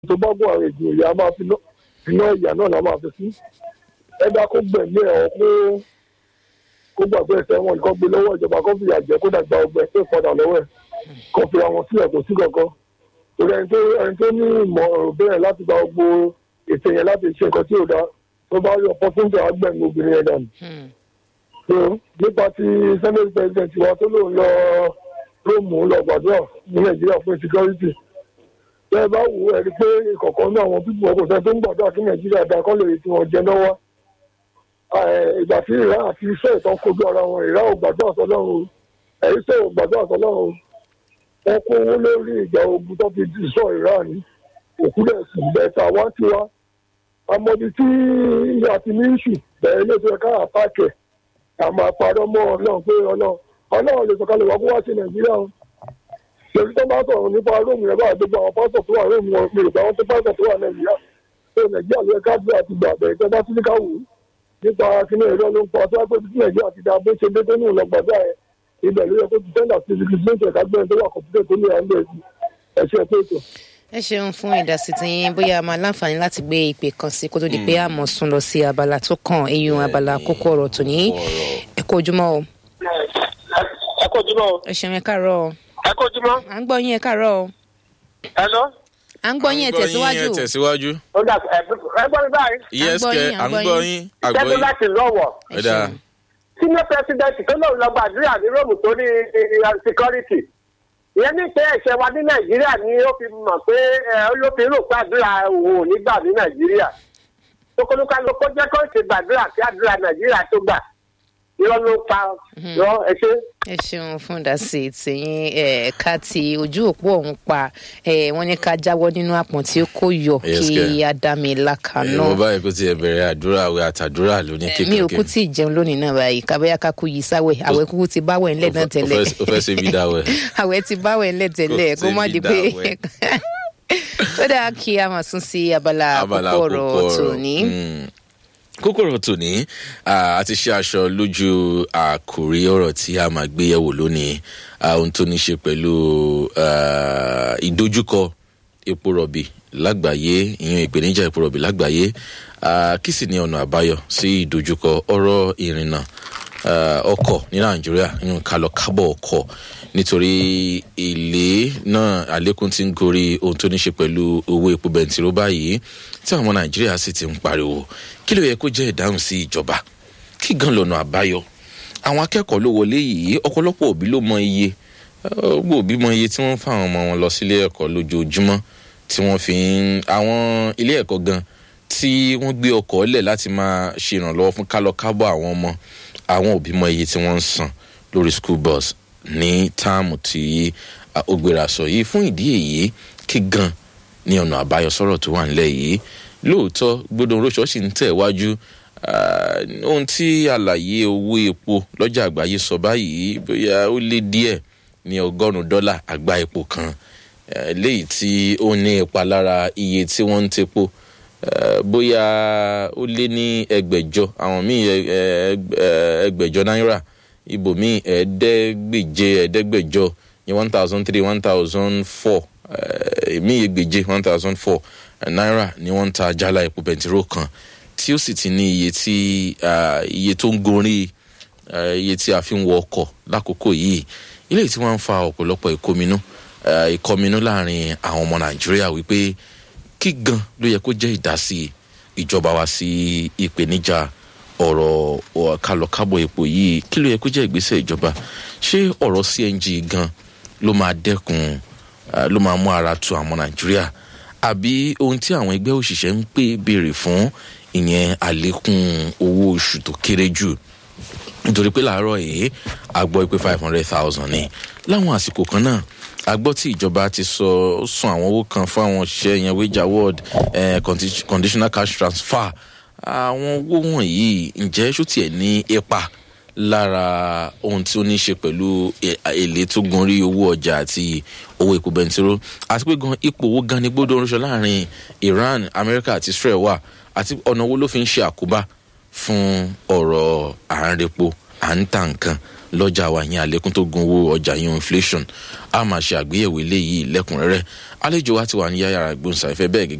tó bá gún àwọn èèyàn ìyá máa fi iná ìyá náà la máa fi sí ẹ̀dá kó gbẹ̀mí ẹ̀ ọ́ kó kó gbàgbé ẹ̀sẹ̀ wọn nǹkan gbé lọ́wọ́ ìjọba kó fìyà jẹ kó dàgbà ọgbẹ́ tó padà lọ́wọ́ ẹ̀ kó fi àwọn sílẹ̀ kó sí kankan torí ẹni tó ẹni tó ní ìmọ̀ bẹ́ẹ̀ láti gba gbogbo ètò yẹn láti ṣe nǹkan tí ò dáa tó bá yọ pọ́sẹ́ńtì àgbẹ̀mí obìnrin yẹn dànù. so nípa ti senate president wa tó lòun lọ róòmù lọ gbàdúrà ní nàìjíríà fún security bẹ́ẹ̀ bá wù ẹ́ rí pé ìkọ̀kan náà àwọn pípọ̀ ọkọ̀ sẹ́ tó ń gbàdúrà kí nàìjíríà dáa kọ́ lè rí tiwọn jẹ lọ́wọ́ ìgbà tí ìrá àti iṣẹ́ ìtàn kojú ara wọn ìrá ò gbàdúrà sọlọ́run ẹ̀rí sẹ́ ò gbàdúrà sọlọ́run wọn kó owó lórí ìjà ogun tó fi sọ ìrá ní òkúlẹ̀ sùn bẹ́ẹ̀ta wá tí wá amọ̀dé tí a ti ní ìṣù bẹ̀rẹ̀ ilé ìtura káà pààkẹ́ àmọ́ àpárọ̀ mọ́ ọlọ́run pé ọlọ́run ọlọ́run lè sọ̀kalẹ̀ wá kó wá sí nàìjíríà o lórí tó bá sọ̀rọ̀ nípa róòmù yẹn báyìí gbogbo àwọn pásítọ̀ tó wà róòmù wọn mi ò bá wọn tó pásítọ̀ tó wà nàìjíríà tó nàìjíríà ló yẹ ká gbé àti gbà bẹ̀rẹ̀ tó bá tún ní ká wù ú nípa kíní ẹ̀rọ ló ń pa tó wá pé tí nàìjíríà ti da bó ṣe dé tó ní ìlọgbàdá ẹ̀ ibẹ̀ ló yẹ kó ti tẹ́lá sí ibi tí ó ká gbẹ́ni tó wà kọ̀pútẹ̀ tó ní àńbẹ̀ ẹ̀ṣẹ̀ tó ètò. ẹ ṣeun fún ìdásí tí yín bóyá a máa láǹfààní láti gbé ìpè kan sí kó tó di pé àmọ̀ sún lọ sí abala tó kàn eyín abala kókó ọ̀rọ̀ tòní ẹ kó ojúmọ́ o. ẹ kó ojúmọ́ o. ẹ ṣeun ẹ káàárọ̀ o. ẹ kó ojúmọ́. à ń gbọ́ yín ẹ káàárọ̀ o. ẹ lọ. à ń gbọ́ yín ẹ tẹ̀síwájú. ẹ tẹ̀síwájú. ó dà ẹ ẹ gbọ́ mi báyìí. yes gbọ́ kẹ yín, à à ń ń gbọ́ gbọ́ yín. yín jẹ́bi àgbọ̀ yín. láti lọ́wọ́. ẹ Ẹ̀dá. ṣeun. senior president tó lóun lọ gbàdúrà ní róòmù tó ní security ìyẹn ní pé ẹ̀ṣẹ̀ wa ní nàìjíríà ni ó fi mọ̀ pé ẹ, ló fi rò pé àdúrà òun ò ní gbà ní nàìjíríà tókòlùkà ló kó jẹ́ kó ṣe gbàdúrà kí àdúrà nàìjíríà tó gbà irọ́ ló pa yọ ẹ ṣe. ẹ ṣeun fún ìdásí tìyín ẹ ká ti ojú òpó ọ̀hún pa ẹ wọ́n ní ká jáwọ́ nínú àpọ̀n tí ó kó yọ Yes, kí kẹ́. ádámì lákàánú. mo báyìí kó tiẹ̀ bẹ̀rẹ̀ àdúrà àwẹ̀ àtàdúrà lóní Eh, mi ò kú kékeré. tí ì jẹun lónìí náà báyìí kábẹ́yà ká kú yìí sáwẹ̀ àwẹ̀ kúkú ti báwẹ̀ ńlẹ̀ náà tẹ́lẹ̀ o fẹ́ ṣe bí dáwẹ̀. àwẹ̀ ti báwẹ̀ ńlẹ̀ tẹ́lẹ̀ Kò kó má sí di bí pé dáwẹ̀. ó dáa kí a máa sún sí abala abala àkókò ọ̀rọ̀ àkókò ọ̀rọ̀. tòní. Mm. kókó ọ̀rọ̀ tòní ah, a ti ṣe aṣọ lójú àkòrí ọ̀rọ̀ tí a máa gbé yẹ̀wò lónìí ah, ohun tó ní ṣe pẹ̀lú ah, ìdojúkọ epo rọ̀bì lágbàáyé ìyẹn ìpèníjà epo rọ̀bì lágbàáyé Ah, kí sì ni ọ̀nà àbáyọ sí ìdojúkọ ọ̀rọ̀ ìrìnnà ah, ọkọ̀ ní nàìjíríà ìyẹn kálọ̀ kábọ̀ ọkọ̀ nítorí èlé náà àlékún ti ń gorí ohun tó ní ṣe pẹ̀lú owó epo bẹntiró báyìí tí àwọn ọmọ nàìjíríà sì ti ń pariwo kí ló yẹ kó jẹ́ ìdáhùn sí ìjọba kí gan lọ́nà àbáyọ àwọn akẹ́kọ̀ọ́ ló wọlé yìí ọ̀pọ̀lọpọ̀ òbí ló mọ iye ọgbọ òbí mọ iye tí wọ́n ń fa àwọn ọmọ wọn lọ sílé ẹ̀kọ́ lójoojúmọ́ tí wọ́n fi ń àwọn ilé ẹ̀kọ́ gan tí wọ́n gbé ọkọ̀ lẹ̀ láti máa ṣe ìrànlọ́wọ́ fún kálọ kábọ̀ àwọn ọmọ àwọn òbí mọ iye tí wọ́n ń san lórí school bus ní táàmù tí ah, ó gbéra sọ yìí fún ìdí èyí kí gan ní ọ̀nà àbáyọ sọ̀rọ̀ tó wà nílẹ̀ yìí lóòótọ́ gbọdọ̀ róṣọ́ sì ń tẹ̀ wájú ah, ohun tí àlàyé owó epo lọ́jà àgbáyé sọ báyìí bóyá ó lé díẹ̀ ní ọgọ́rùn-ún dọ́là àgbá epo kan eh, léyìí tí ó ní ipa lára iye tí wọ́n ń tepo eh, bóyá ó lé ní ẹgbẹ̀jọ àwọn míì ẹ- ẹ- ẹ- ẹgbẹ̀jọ náírà ibòmíì ẹ̀ẹ́dẹ́gbèje ẹ̀ẹ́dẹ́gbẹ̀jọ ní one thousand three one thousand four èmi ẹgbèje one thousand four náírà ni wọ́n ń ta jálá epo bẹntiró kan tí ó sì ti ní iye tí ah, iye tó ń gorí eh, iye tí a fi ń wọ ọkọ̀ lákòókò yìí ilé tí wọ́n ń fa ọ̀pọ̀lọpọ̀ ìkọminú eh, ìkọminú láàrin àwọn ọmọ nàìjíríà wípé kí gan ló yẹ kó jẹ́ ìdásí ìjọba wa sí ìpèníjà ọ̀rọ̀ ọ̀- kálọ̀kábọ̀ epo yìí kí ló yẹ kó jẹ́ ìgbésẹ̀ ìjọba ṣé ọ̀rọ̀ cng gan ló máa dẹ́kun ah, ló máa mú ara tu àwọn nàìjíríà àbí ohun tí àwọn ẹgbẹ́ òṣìṣẹ́ ń pè béèrè fún ìyẹn àlékún owó oṣù tó kéré jù nítorí pé làárọ̀ yìí a gbọ́ pé five hundred thousand ni láwọn àsìkò kan náà a gbọ́ tí ìjọba ti sọ ó sún àwọn owó kan fún àwọn òṣìṣẹ́ yẹn wage award eh, condi- conditional cash transfer àwọn owó wọ̀nyí ǹjẹ́ ṣó tiẹ̀ ní ipa lára ohun tí ó ní í ṣe pẹ̀lú e- èlé tó gun rí owó ọjà àti owó epo bẹntiró àti pé gan ipò owó gan ni gbódò oríṣọ láàrin iran america àti israel wà àti ọ̀nà owó ló fi ń ṣe àkóbá fún ọ̀rọ̀ àárẹ̀pọ̀ à ń ta nǹkan lọ́jà wa yẹn àlékún tó gun owó ọjà yẹn inflation a máa ṣe àgbéyẹ̀wò eléyìí lẹ́kùnrẹ́rẹ́ àlejò wa ti wà ní yàrá gbóhùnsáfẹ́ bẹ́ẹ̀ gẹ́gẹ́